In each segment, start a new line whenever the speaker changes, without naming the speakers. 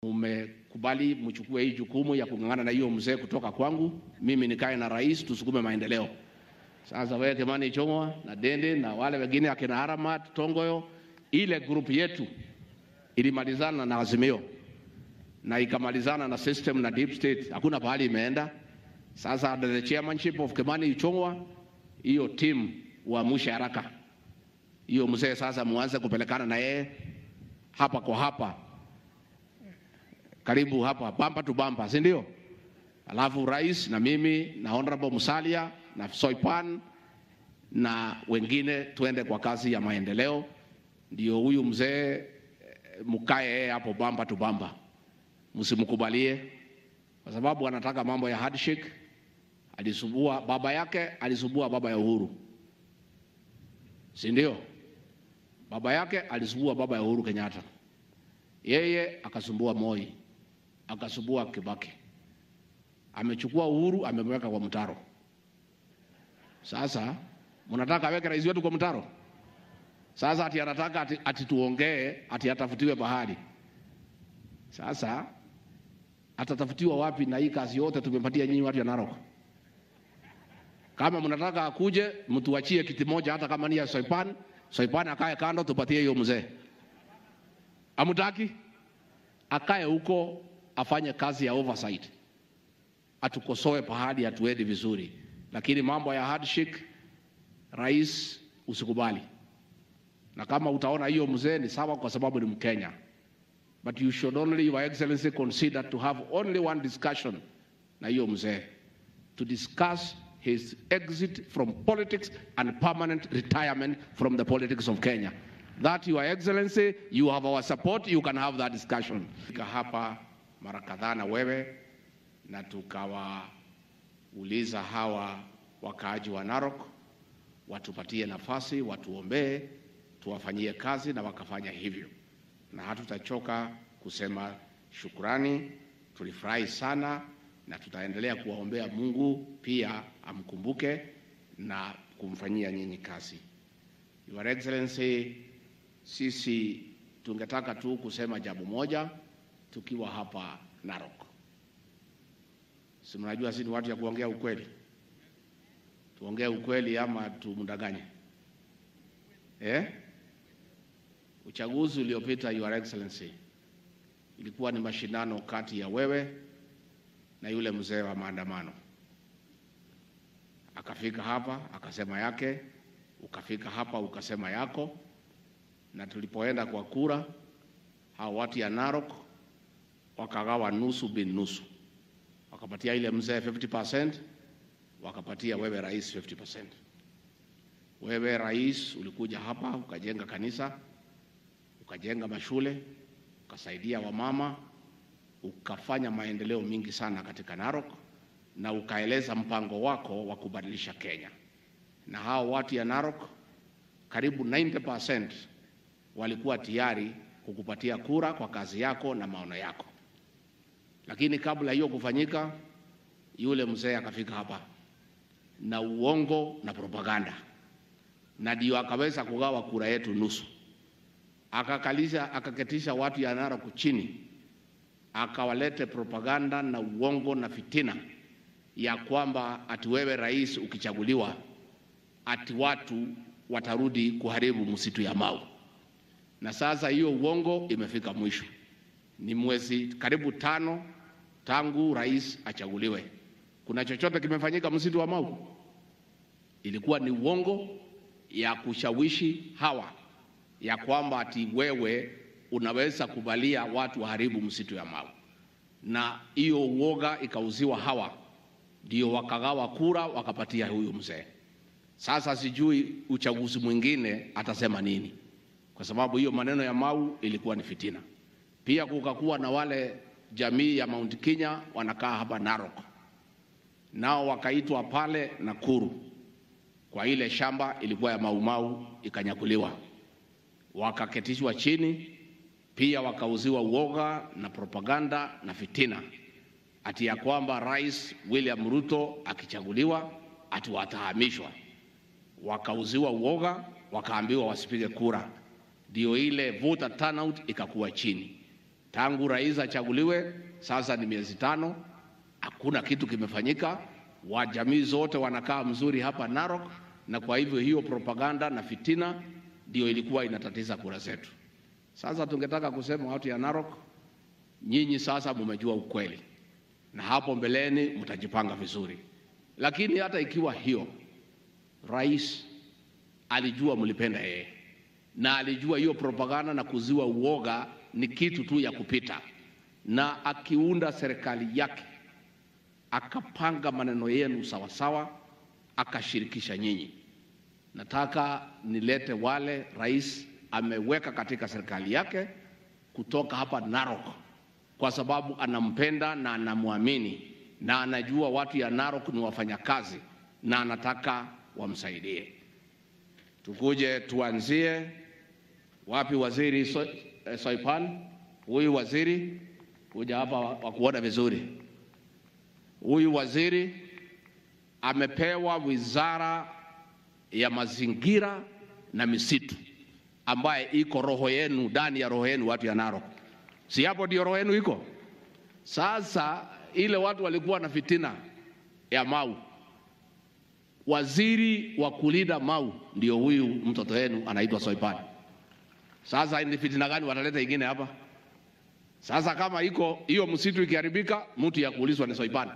Mmekubali mchukue hii jukumu ya kung'ang'ana na hiyo mzee kutoka kwangu, mimi nikae na rais, tusukume maendeleo. Sasa wewe Kimani Ichung'wa na Dende na wale wengine akina Aramat Tongoyo, ile grupu yetu ilimalizana na Azimio na ikamalizana na system na deep state, hakuna pahali imeenda. Sasa under the chairmanship of Kimani Ichung'wa, hiyo team uamshe haraka hiyo mzee sasa, muanze kupelekana na yeye hapa kwa hapa, karibu hapa, bamba tu bamba, si ndio? Alafu rais na mimi na honorable Musalia na Soipan na wengine tuende kwa kazi ya maendeleo, ndio huyu mzee eh, mkae yeye hapo bamba tu bamba, msimkubalie kwa sababu anataka mambo ya handshake. Alisubua baba yake, alisubua baba ya Uhuru, si ndio? Baba yake alisubua baba ya Uhuru Kenyatta, yeye akasumbua Moi, akasumbua Kibaki, amechukua Uhuru amemweka kwa mtaro. Sasa mnataka aweke rais wetu kwa mtaro? Sasa ati anataka ati, ati tuongee ati atafutiwe bahari. Sasa atatafutiwa wapi? Na hii kazi yote tumepatia nyinyi watu ya Narok. Kama mnataka akuje, mtuachie kiti moja, hata kama ni ya Soipan. Soipan akae kando, tupatie hiyo mzee. Amutaki akae huko afanye kazi ya oversight, atukosoe pahali hatuendi vizuri, lakini mambo ya handshake, rais, usikubali. Na kama utaona hiyo mzee ni sawa, kwa sababu ni Mkenya, but you should only, your excellency, consider to have only one discussion na hiyo mzee to discuss his exit from politics and permanent retirement from the politics of Kenya. That, Your Excellency, you have our support, you can have that discussion. Fika hapa mara kadhaa na wewe na tukawauliza hawa wakaaji wa Narok watupatie nafasi, watuombee, tuwafanyie kazi na wakafanya hivyo, na hatutachoka kusema shukrani. Tulifurahi sana na tutaendelea kuwaombea Mungu pia amkumbuke na kumfanyia nyinyi kazi. Your Excellency, sisi tungetaka tu kusema jambo moja tukiwa hapa Narok. Si mnajua sisi ni watu ya kuongea ukweli, tuongee ukweli ama tumdanganye eh? Uchaguzi uliopita, Your Excellency, ilikuwa ni mashindano kati ya wewe na yule mzee wa maandamano. Akafika hapa akasema yake, ukafika hapa ukasema yako, na tulipoenda kwa kura, hao watu ya Narok wakagawa nusu bin nusu, wakapatia ile mzee 50%, wakapatia wewe rais 50%. Wewe rais ulikuja hapa ukajenga kanisa, ukajenga mashule, ukasaidia wamama ukafanya maendeleo mingi sana katika Narok na ukaeleza mpango wako wa kubadilisha Kenya. Na hao watu ya Narok karibu 90% walikuwa tayari kukupatia kura kwa kazi yako na maono yako, lakini kabla hiyo kufanyika, yule mzee akafika hapa na uongo na propaganda, na ndio akaweza kugawa kura yetu nusu, akakalisha akaketisha watu ya Narok chini akawalete propaganda na uongo na fitina ya kwamba ati wewe rais ukichaguliwa ati watu watarudi kuharibu msitu ya Mau. Na sasa hiyo uongo imefika mwisho. Ni mwezi karibu tano tangu rais achaguliwe. Kuna chochote kimefanyika msitu wa Mau? Ilikuwa ni uongo ya kushawishi hawa ya kwamba ati wewe unaweza kuvalia watu waharibu msitu ya Mau, na hiyo uoga ikauziwa hawa, ndio wakagawa kura wakapatia huyu mzee. Sasa sijui uchaguzi mwingine atasema nini, kwa sababu hiyo maneno ya Mau ilikuwa ni fitina. Pia kukakuwa na wale jamii ya Mount Kenya wanakaa hapa Narok, nao wakaitwa pale Nakuru kwa ile shamba ilikuwa ya Mau Mau ikanyakuliwa, wakaketishwa chini pia wakauziwa uoga na propaganda na fitina ati ya kwamba Rais William Ruto akichaguliwa ati watahamishwa. Wakauziwa uoga, wakaambiwa wasipige kura, ndio ile voter turnout ikakuwa chini. Tangu rais achaguliwe sasa ni miezi tano, hakuna kitu kimefanyika. Wajamii zote wanakaa mzuri hapa Narok, na kwa hivyo hiyo propaganda na fitina ndio ilikuwa inatatiza kura zetu. Sasa tungetaka kusema watu ya Narok, nyinyi sasa mumejua ukweli, na hapo mbeleni mtajipanga vizuri. Lakini hata ikiwa hiyo, rais alijua mlipenda yeye na alijua hiyo propaganda na kuziwa uoga ni kitu tu ya kupita, na akiunda serikali yake akapanga maneno yenu sawasawa, akashirikisha nyinyi. Nataka nilete wale rais ameweka katika serikali yake kutoka hapa Narok, kwa sababu anampenda na anamwamini na anajua watu ya Narok ni wafanyakazi na anataka wamsaidie. Tukuje tuanzie wapi? Waziri so, eh, Soipan, huyu waziri kuja hapa wakuona vizuri. Huyu waziri amepewa wizara ya mazingira na misitu ambaye iko roho yenu, ndani ya roho yenu, watu ya Narok. Si hapo ndio roho yenu iko? Sasa ile watu walikuwa na fitina ya Mau, waziri wa kulinda Mau ndio huyu mtoto wenu anaitwa Soipan. Sasa ni fitina gani wataleta ingine hapa? Sasa kama iko hiyo msitu ikiharibika, mtu ya kuulizwa ni Soipan.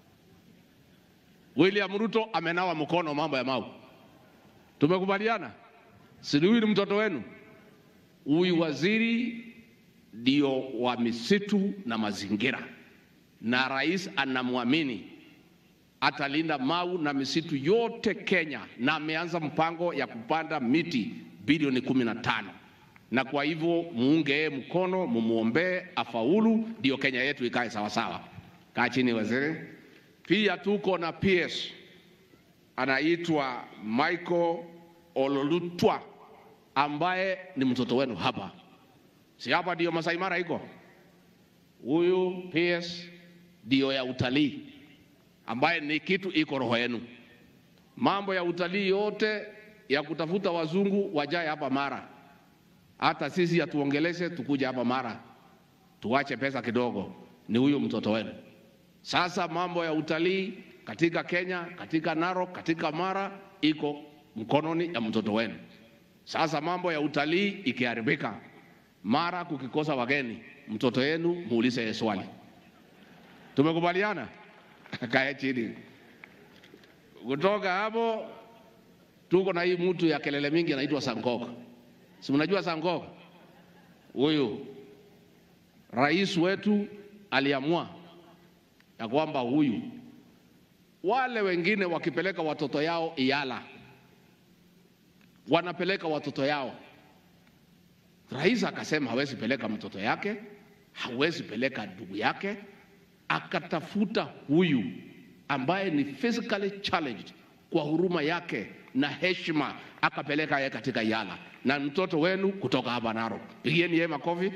William Ruto amenawa mkono mambo ya Mau. Tumekubaliana? Si huyu ni mtoto wenu? Huyu waziri ndio wa misitu na mazingira, na rais anamwamini atalinda Mau na misitu yote Kenya, na ameanza mpango ya kupanda miti bilioni kumi na tano na kwa hivyo muunge yeye mkono, mumuombee afaulu, ndio Kenya yetu ikae sawasawa. Kaa chini waziri. Pia tuko na PS anaitwa Michael Ololutwa ambaye ni mtoto wenu hapa, si hapa ndio Masai Mara iko. Huyu PS ndio ya utalii ambaye ni kitu iko roho yenu. Mambo ya utalii yote ya kutafuta wazungu wajae hapa Mara, hata sisi hatuongeleshe tukuja hapa Mara, tuache pesa kidogo, ni huyu mtoto wenu. Sasa mambo ya utalii katika Kenya, katika Narok, katika Mara iko mkononi ya mtoto wenu. Sasa mambo ya utalii ikiharibika, Mara kukikosa wageni, mtoto wenu muulize yeye swali. Tumekubaliana? Kae chini. Kutoka hapo tuko na hii mtu ya kelele mingi anaitwa Sangok. Si mnajua Sangok? Huyu rais wetu aliamua ya kwamba huyu wale wengine wakipeleka watoto yao Iala wanapeleka watoto yao. Rais akasema hawezi peleka mtoto yake, hawezi peleka ndugu yake, akatafuta huyu ambaye ni physically challenged kwa huruma yake na heshima, akapeleka yeye katika Iala na mtoto wenu kutoka hapa Narok. Pigieni yeye makofi.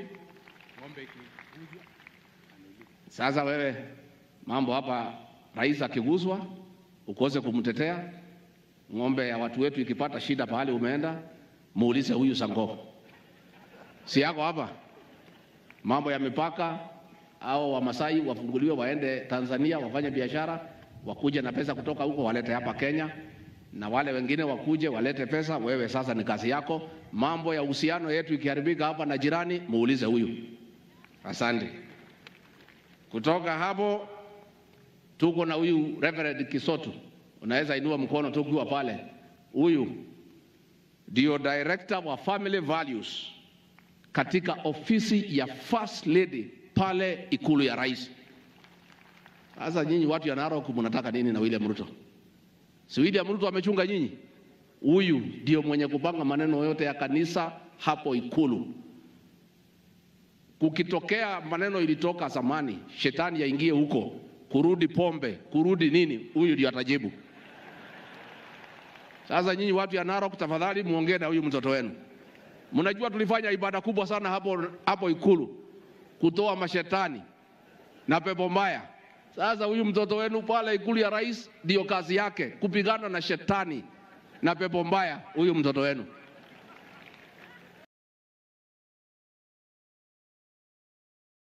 Sasa wewe mambo hapa, rais akiguswa ukose kumtetea. Ng'ombe ya watu wetu ikipata shida pahali umeenda, muulize huyu Sangoko, si yako hapa. Mambo ya mipaka au Wamasai wafunguliwe waende Tanzania wafanye biashara, wakuje na pesa kutoka huko walete hapa Kenya, na wale wengine wakuje walete pesa. Wewe sasa ni kazi yako. Mambo ya uhusiano yetu ikiharibika hapa na jirani, muulize huyu. Asante. Kutoka hapo tuko na huyu Reverend Kisotu, unaweza inua mkono tu ukiwa pale. Huyu ndio director wa family values katika ofisi ya first lady pale ikulu ya rais. Sasa nyinyi watu ya Narok mnataka nini na William Ruto? Si William Ruto amechunga nyinyi? Huyu ndio mwenye kupanga maneno yote ya kanisa hapo ikulu. Kukitokea maneno ilitoka zamani, shetani yaingie huko, kurudi pombe, kurudi nini, huyu ndio atajibu. Sasa nyinyi watu ya Narok, tafadhali muongee na huyu mtoto wenu. Mnajua tulifanya ibada kubwa sana hapo, hapo ikulu kutoa mashetani na pepo mbaya. Sasa huyu mtoto wenu pale ikulu ya rais ndio kazi yake kupigana na shetani na pepo mbaya, huyu mtoto wenu.